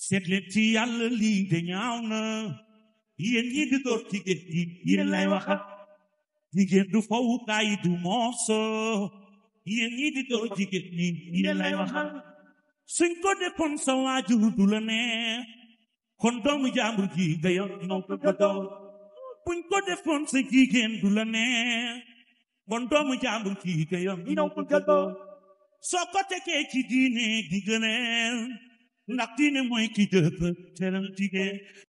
seet leen ci yàlla lii de ñaaw na yéen ñi di door jigéen yi yéen lay waxat jigéen du fowukaay du mooso yéen ñi di door jigéen ñi yéen lay waxat suñ ko defoon sa waajur du la neex kon doomu jàmbur ji nga yor noo ko dodo buñ ko defoon sa jigéen du la neex kon doomu jàmbur ji nga yor noo ko dodo soo ko tekee ci diine di gëneel ndax diine mooy ki dëkk teral jigéen